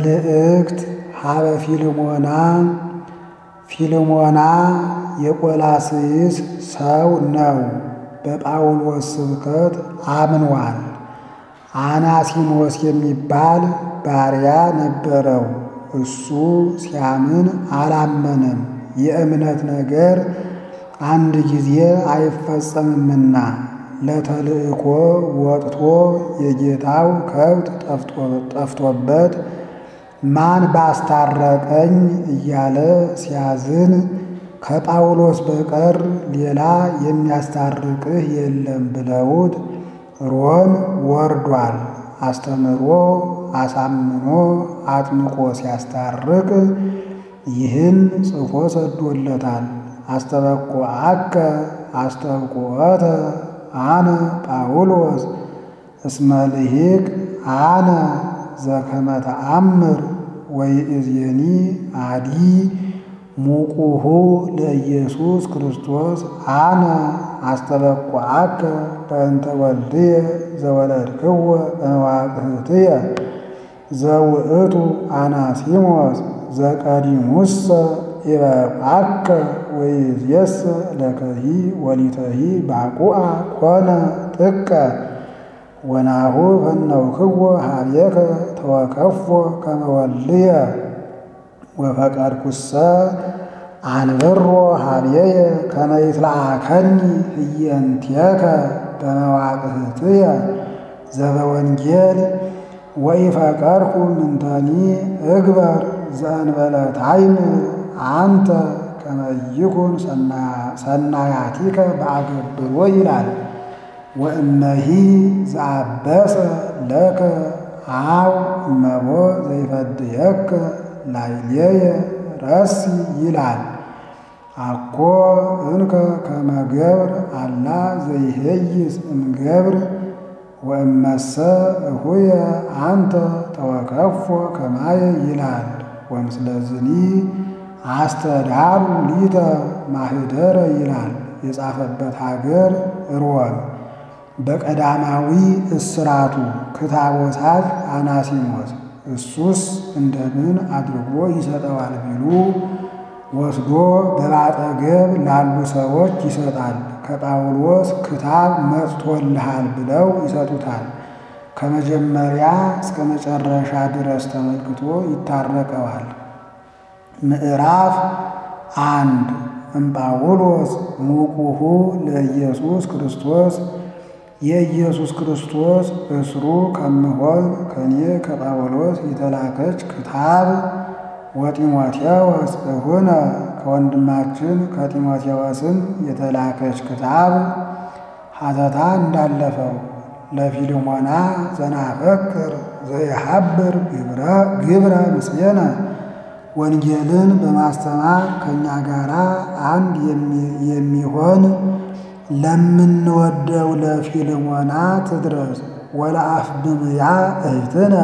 መልእክት ሀበ ፊልሞና ፊልሞና የቆላስይስ ሰው ነው። በጳውሎስ ስብከት አምኗል። አናሲሞስ የሚባል ባሪያ ነበረው። እሱ ሲያምን አላመነም። የእምነት ነገር አንድ ጊዜ አይፈጸምምና ለተልእኮ ወጥቶ የጌታው ከብት ጠፍቶበት ማን ባስታረቀኝ እያለ ሲያዝን ከጳውሎስ በቀር ሌላ የሚያስታርቅህ የለም ብለውት ሮም ወርዷል። አስተምሮ አሳምኖ አጥምቆ ሲያስታርቅ ይህን ጽፎ ሰዶለታል። አስተበቆ አከ አስተብቆተ አነ ጳውሎስ እስመ ልሂቅ አነ ዘከመ ተአምር ወይእዜኒ አዲ ሙቁሁ ለኢየሱስ ክርስቶስ አነ አስተበቁዐከ በእንተ ወልድየ ዘወለድክዎ በመዋቅህትየ ዘውእቱ አናሲሞስ ዘቀዲሙሰ ይበቃከ ወይእዜሰ ለከሂ ወሊተሂ ባቁአ ኮነ ጥቀ ወናሁ ፈነውክዎ ሀቤከ ተወከፎ ከመ ወልድየ ወፈቀድኩሰ አንብሮ ሀቤየ ከመ ይትለአከኒ ህየንቴከ በመዋቅህትየ ዘበወንጌል ወኢፈቀድኩ ምንተኒ እግበር ዘእንበለ ታይምር አንተ ከመ ይኩን ሰናያቲከ በአገብሮ ይላል። ወእመሂ ዘአበሰ ለከ አው እመቦ ዘይፈድየከ ላዕሌየ ረሲ ይላል። አኮ እንከ ከመ ገብር አላ ዘይሄይስ እምገብር ወእመሰ እሁየ አንተ ተወከፎ ከማየ ይላል። ወምስለዝኒ አስተዳሩ ሊተ ማህደረ ይላል። የጻፈበት ሀገር ሮም። በቀዳማዊ እስራቱ ክታቦሳት አናሲሞስ እሱስ እንደምን አድርጎ ይሰጠዋል ቢሉ ወስዶ በባጠገብ ላሉ ሰዎች ይሰጣል። ከጳውሎስ ክታብ መጥቶልሃል ብለው ይሰጡታል። ከመጀመሪያ እስከ መጨረሻ ድረስ ተመልክቶ ይታረቀዋል። ምዕራፍ አንድ እምጳውሎስ ሙቁሁ ለኢየሱስ ክርስቶስ የኢየሱስ ክርስቶስ እስሩ ከምሆን ከኔ ከጳውሎስ የተላከች ክታብ ወጢሞቴዎስ እሁነ ከወንድማችን ከጢሞቴዎስም የተላከች ክታብ ሐተታ እንዳለፈው ለፊልሞና ዘናፈቅር ዘይሐብር ግብረ ምስሌነ ወንጌልን በማስተማር ከእኛ ጋር አንድ የሚሆን ለምንወደው ለፊልሞና ትድረስ። ወለአፍብምያ እህትነ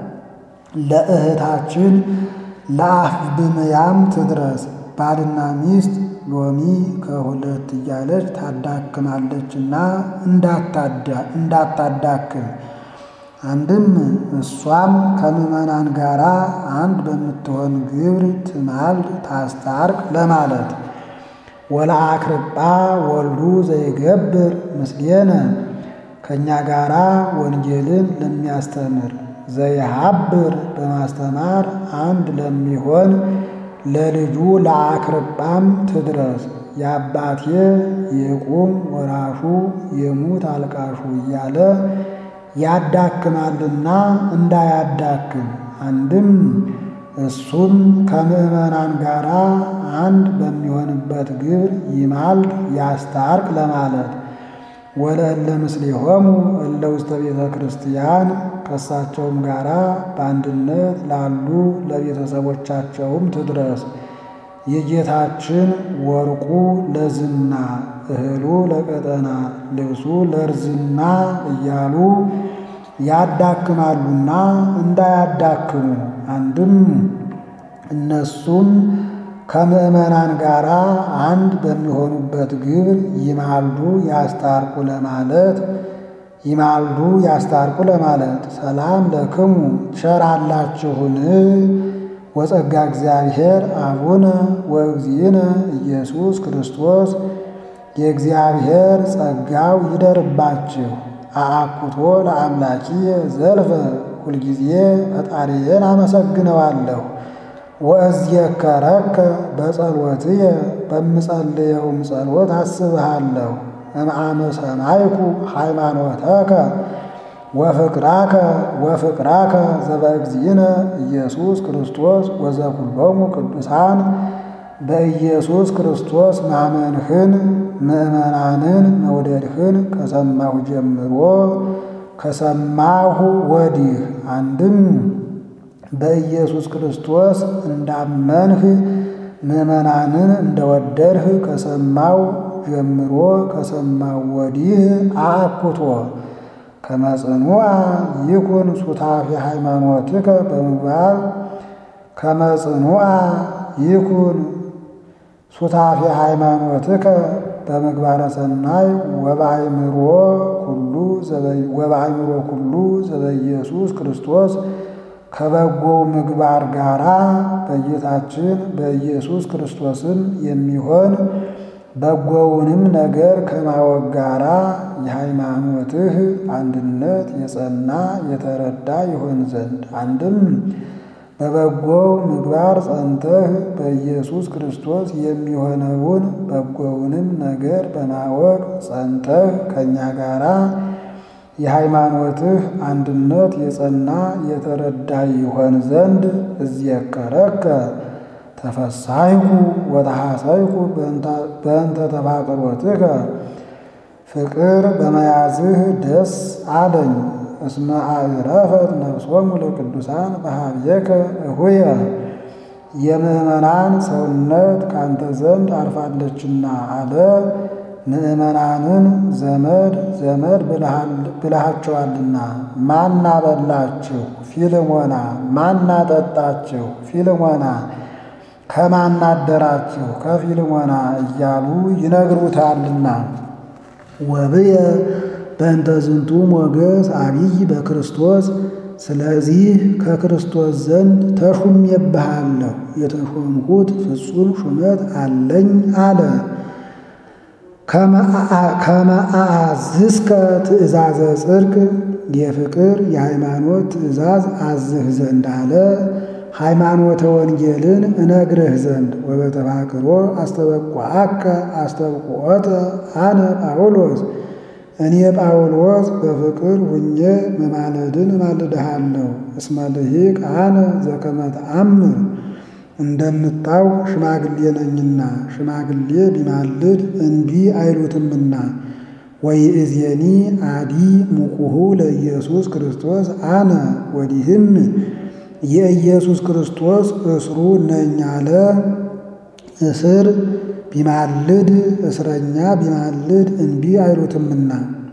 ለእህታችን ለአፍብምያም ትድረስ። ባልና ሚስት ሎሚ ከሁለት እያለች ታዳክማለችና እንዳታዳክም አንድም እሷም ከምዕመናን ጋር አንድ በምትሆን ግብር ትማልድ ታስታርቅ ለማለት ወለአክርጳ ወልዱ ዘይገብር ምስሌነ ከእኛ ጋራ ወንጌልን ለሚያስተምር ዘይሐብር በማስተማር አንድ ለሚሆን ለልጁ ለአክርጳም ትድረስ። የአባቴ የቁም ወራሹ የሙት አልቃሹ እያለ ያዳክማልና እንዳያዳክም አንድም እሱም ከምዕመናን ጋር አንድ በሚሆንበት ግብር ይማልድ ያስታርቅ ለማለት ወለእለ ምስሌሆሙ እለ ውስተ ቤተ ክርስቲያን ከእሳቸውም ጋር በአንድነት ላሉ ለቤተሰቦቻቸውም ትድረስ። የጌታችን ወርቁ ለዝና እህሉ ለቀጠና ልብሱ ለርዝና እያሉ ያዳክማሉና እንዳያዳክሙ አንድም እነሱም ከምዕመናን ጋር አንድ በሚሆኑበት ግብር ይማልዱ ያስታርቁ ለማለት ይማልዱ ያስታርቁ ለማለት ሰላም ለክሙ ቸራላችሁን ወጸጋ እግዚአብሔር አቡነ ወእግዚእነ ኢየሱስ ክርስቶስ የእግዚአብሔር ጸጋው ይደርባችሁ። አአኩቶ ለአምላኪየ ዘልፈ ሁልጊዜ ፈጣሪዬን አመሰግነዋለሁ። ወእዝየከረከ በጸሎትየ በምጸልየውም ጸሎት አስብሃለሁ። እምአመ ሰማይኩ ሃይማኖተከ ወፍቅራከ ወፍቅራከ ዘበእግዚእነ ኢየሱስ ክርስቶስ ወዘኩሎሙ ቅዱሳን በኢየሱስ ክርስቶስ ማመንህን ምእመናንን መውደድህን ከሰማሁ ጀምሮ ከሰማሁ ወዲህ አንድም በኢየሱስ ክርስቶስ እንዳመንህ ምእመናንን እንደወደድህ ከሰማው ጀምሮ ከሰማው ወዲህ አአኩቶ ከመጽኑዓ ይኩን ሱታፊ ሃይማኖትከ በምግባር ከመጽኑዓ ይኩን ሱታፊ ሃይማኖትከ በምግባረ ሰናይ ወበአይምሮ ኩሉ ወበአይምሮ ኩሉ ዘበኢየሱስ ክርስቶስ ከበጎው ምግባር ጋራ በጌታችን በኢየሱስ ክርስቶስም የሚሆን በጎውንም ነገር ከማወቅ ጋራ የሃይማኖትህ አንድነት የጸና የተረዳ ይሆን ዘንድ አንድም በበጎው ምግባር ጸንተህ በኢየሱስ ክርስቶስ የሚሆነውን በጎውንም ነገር በማወቅ ጸንተህ ከእኛ ጋራ የሃይማኖትህ አንድነት የጸና የተረዳ ይሆን ዘንድ እዝየከረከ ተፈሳይኩ ወተሐሰይኩ በእንተ ተፋቅሮትከ ፍቅር በመያዝህ ደስ አለኝ። እስመ አዕረፈት ነፍሶሙ ለቅዱሳን በኀቤከ እሁየ የምእመናን ሰውነት ካንተ ዘንድ አርፋለችና አለ። ምእመናንን ዘመድ ዘመድ ብልሃቸዋልና። ማና በላችሁ ፊልሞና፣ ማና ጠጣችሁ ፊልሞና፣ ከማና አደራችሁ ከፊልሞና እያሉ ይነግሩታልና። ወብየ በእንተ ዝንቱ ሞገስ አብይ በክርስቶስ ስለዚህ ከክርስቶስ ዘንድ ተሹሜብሃለሁ የተሾምኩት ፍጹም ሹመት አለኝ አለ። ከመአዝዝከ ትእዛዘ ጽድቅ የፍቅር የሃይማኖት ትእዛዝ አዝህ ዘንድ አለ። ሃይማኖተ ወንጌልን እነግርህ ዘንድ ወበተፋቅሮ አስተበቋአከ አስተብቁዖተ አነ ጳውሎስ እኔ ጳውሎስ በፍቅር ሁኜ መማለድን እማልድሃለሁ። እስመ ልሂቅ አነ ዘከመ ተአምር እንደምታውቅ ሽማግሌ ነኝና ሽማግሌ ቢማልድ እንቢ አይሉትምና። ወይእዜኒ አዲ ሙቁሁ ለኢየሱስ ክርስቶስ አነ ወዲህም የኢየሱስ ክርስቶስ እስሩ ነኝ አለ። እስር ቢማልድ እስረኛ ቢማልድ እንቢ አይሉትምና።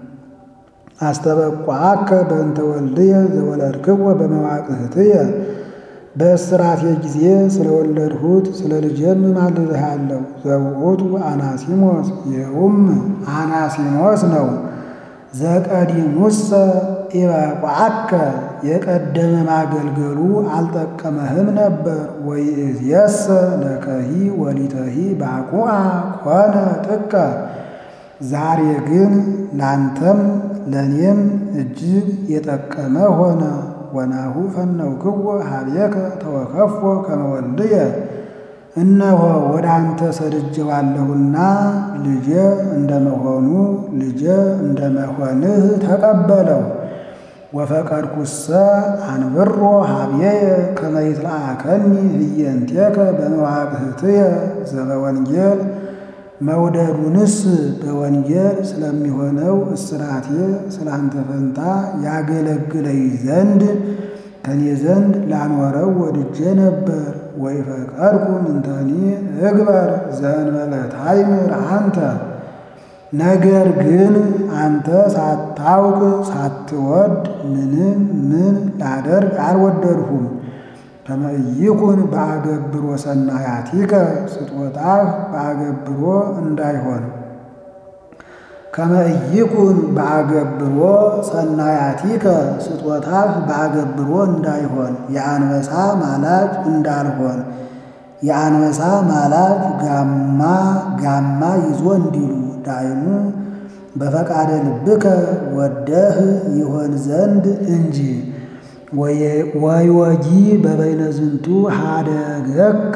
አስተበቋአከ በእንተ ወልድየ ዘወለድክዎ በመዋቅህትየ በእስራቴ ጊዜ ስለወለድሁት ስለ ልጄም እማልድሃለሁ። ዘውእቱ አናሲሞስ ይኸውም አናሲሞስ ነው። ዘቀዲሙሰ ኢበቋአከ የቀደመ ማገልገሉ አልጠቀመህም ነበር። ወይእዜሰ ለከሂ ወሊተሂ ባቁአ ኮነ ጥቀ ዛሬ ግን ላንተም ለእኔም እጅግ የጠቀመ ሆነ። ወናሁ ፈነውክዎ ኀቤከ ተወከፎ ከመ ወልድየ እነሆ ወደ አንተ ሰድጄዋለሁና ልጄ እንደመሆኑ ልጄ እንደመሆንህ ተቀበለው። ወፈቀድኩሰ አንብሮ ኀቤየ ከመ ይትለአከኒ ህየንቴከ በመዋቅህትየ ዘበወንጌል መውደዱንስ በወንጌል ስለሚሆነው እስራቴ ስላንተ ፈንታ ያገለግለኝ ዘንድ ከኔ ዘንድ ላኖረው ወድጄ ነበር። ወይፈቀድኩ ምንተኒ እግበር ዘእንበለ ታይምር አንተ ነገር ግን አንተ ሳታውቅ ሳትወድ ምንም ምን ላደርግ አልወደድሁም። ከመ ኢይኩን በአገብሮ ሰናያቲከ ስጦታህ በአገብሮ እንዳይሆን ከመ ኢይኩን በአገብሮ ሰናያቲከ ስጦታህ በአገብሮ እንዳይሆን የአንበሳ ማላጅ እንዳልሆን የአንበሳ ማላጅ ጋማ ጋማ ይዞ እንዲሉ ዳይሙ በፈቃደ ልብከ ወደህ ይሆን ዘንድ እንጂ ወይወጂ በበይነ ዝንቱ ሀደገከ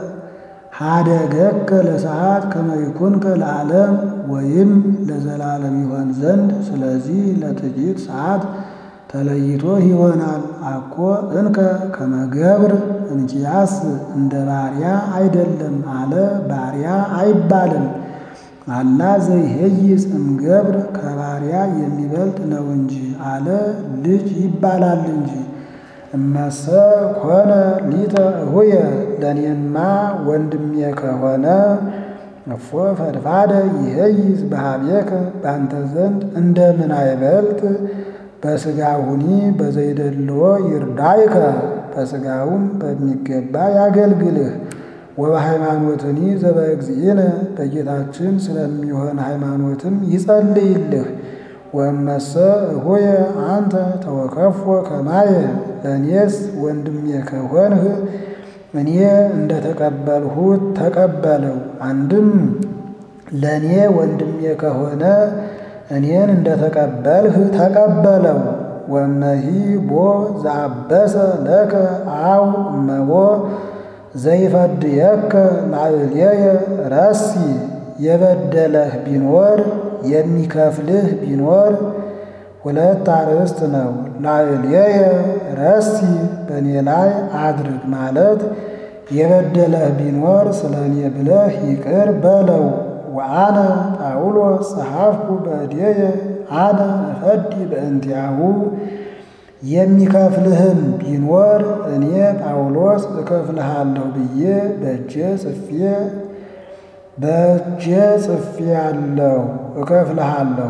ሀደገከ ለሰዓት ከመ ይኩንከ ለዓለም ወይም ለዘላለም ይሆን ዘንድ ስለዚህ ለጥቂት ሰዓት ተለይቶ ይሆናል። አኮ እንከ ከመገብር እንኪያስ እንደ ባሪያ አይደለም አለ። ባሪያ አይባልም አላ ዘይሄይስ እምገብር ከባሪያ የሚበልጥ ነው እንጂ አለ። ልጅ ይባላል እንጂ እመሰ ኮነ ሊተ እሁየ ለእኔማ ወንድሜ ከሆነ እፎ ፈድፋደ ይሄይስ በሀቤከ በአንተ ዘንድ እንደምን አይበልጥ በሥጋሁኒ በዘይደልዎ ይርዳይከ በሥጋውም በሚገባ ያገልግልህ ወበሃይማኖትኒ ዘበእግዚእነ በጌታችን ስለሚሆን ሃይማኖትም ይጸልይልህ። ወእመሰ እሁየ አንተ ተወከፎ ከማየ ለእኔስ ወንድሜ ከሆንህ እኔ እንደ ተቀበልሁት ተቀበለው። አንድም ለእኔ ወንድሜ ከሆነ እኔን እንደ ተቀበልህ ተቀበለው። ወመሂ ቦ ዘአበሰ ለከ አው እመቦ ዘይፈድየከ ላዕሌየ ረሲ የበደለህ ቢኖር የሚከፍልህ ቢኖር ሁለት አርዕስት ነው። ላዕሌየ ረሲ በእኔ ላይ አድርግ ማለት የበደለህ ቢኖር ስለ እኔ ብለህ ይቅር በለው። ወአነ ጳውሎስ ጸሐፍኩ በእዴየ አነ እፈዲ በእንቲአሁ የሚከፍልህም ቢኖር እኔ ጳውሎስ እከፍልሃለሁ ብዬ በእጄ ጽፌ በእጄ ጽፌ ያለው እከፍልሃለሁ።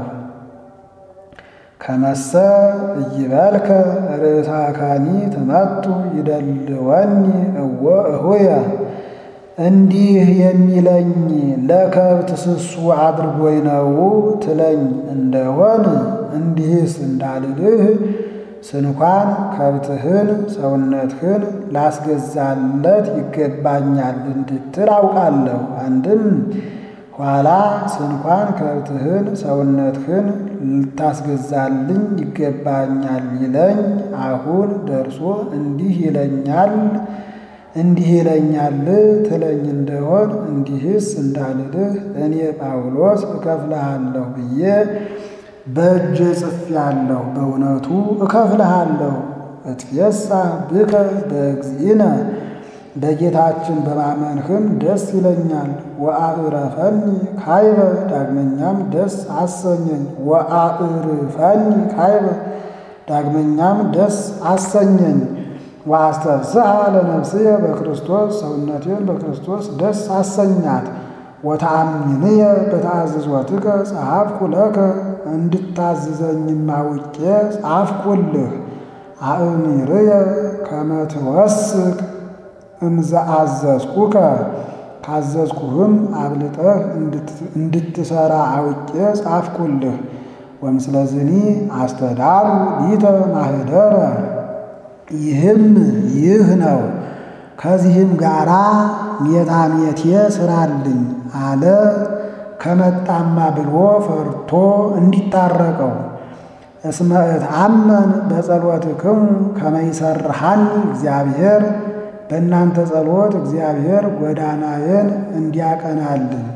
ከመሰ እይበልከ ርእሳካኒ ትመቱ ይደልወኒ እወ እሁየ እንዲህ የሚለኝ ለከብት ስሱ አድርጎኝ ነው ትለኝ እንደሆን እንዲህስ እንዳልልህ ስንኳን ከብትህን ሰውነትህን ላስገዛለት ይገባኛል እንድትል አውቃለሁ። አንድም ኋላ ስንኳን ከብትህን ሰውነትህን ልታስገዛልኝ ይገባኛል ይለኝ አሁን ደርሶ እንዲህ ይለኛል እንዲህ ይለኛል ትለኝ እንደሆን እንዲህስ እንዳልልህ እኔ ጳውሎስ እከፍልሃለሁ ብዬ በእጄ ጽፌአለሁ። በእውነቱ እከፍልሃለሁ። እትፌሳ ብከ በእግዚእነ በጌታችን በማመንህም ደስ ይለኛል። ወአዕረፈኒ ካይበ ዳግመኛም ደስ አሰኘኝ። ወአዕርፈኒ ካይበ ዳግመኛም ደስ አሰኘኝ። ወአስተብስሐ ለነፍስየ በክርስቶስ ሰውነቴን በክርስቶስ ደስ አሰኛት። ወተአምንየ በተአዝዞትከ ጸሐፍኩ ለከ እንድታዝዘኝም አውቄ ጻፍኩልህ። አእሚርየ ከመ ትወስክ እምዘአዘዝኩከ ካዘዝኩህም አብልጠህ እንድትሰራ አውቄ ጻፍኩልህ። ወምስለዝኒ አስተዳሉ ሊተ ማህደረ ይህም ይህ ነው። ከዚህም ጋራ ሜታሜቴ ስራልኝ አለ። ከመጣማ ብሎ ፈርቶ እንዲታረቀው እስመ እትአመን በጸሎትክሙ ከመ ይሰርሐኒ እግዚአብሔር በእናንተ ጸሎት እግዚአብሔር ጎዳናዬን እንዲያቀናልኝ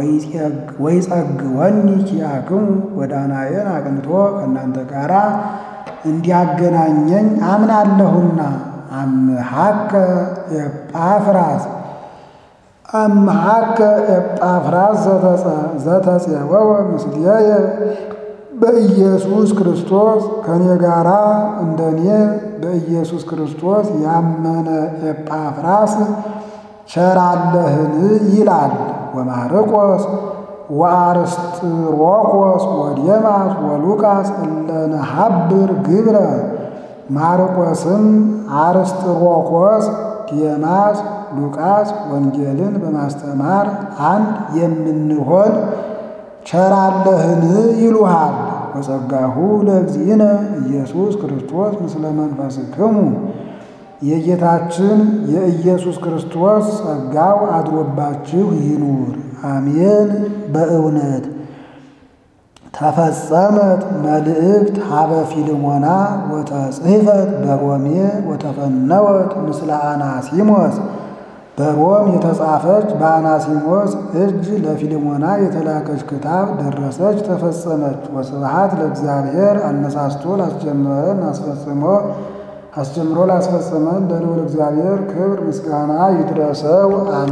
ወይጸግወኒ ኪያክሙ ጎዳናዬን አቅንቶ ከእናንተ ጋራ እንዲያገናኘኝ አምናለሁና። አምሃከ ኤጳፍራስ አምሃከ ኤጳፍራስ ዘተጼወወ ምስሌየ በኢየሱስ ክርስቶስ ከኔ ጋራ እንደኔ በኢየሱስ ክርስቶስ ያመነ ኤጳፍራስ ቸራለህን ይላል። ወማርቆስ ወአርስጥሮቆስ ወዴማስ ወሉቃስ እለነሐብር ግብረ ማርቆስም አርስጥሮቆስ ዴማስ ሉቃስ ወንጌልን በማስተማር አንድ የምንሆን ቸራለህን ይሉሃል። ወጸጋሁ ለእግዚእነ ኢየሱስ ክርስቶስ ምስለ መንፈስክሙ የጌታችን የኢየሱስ ክርስቶስ ጸጋው አድሮባችሁ ይኑር። አሜን። በእውነት ተፈጸመት መልእክት ሀበ ፊልሞና ወተጽሕፈት በሮሜ ወተፈነወት ምስለ አናሲሞስ በሮም የተጻፈች በአናሲሞስ እጅ ለፊልሞና የተላከች ክታብ ደረሰች፣ ተፈጸመች። ወስብሐት ለእግዚአብሔር አነሳስቶ ላስጀመረን አስፈጽሞ አስጀምሮ ላስፈጸመን ለልዑል እግዚአብሔር ክብር ምስጋና ይድረሰው።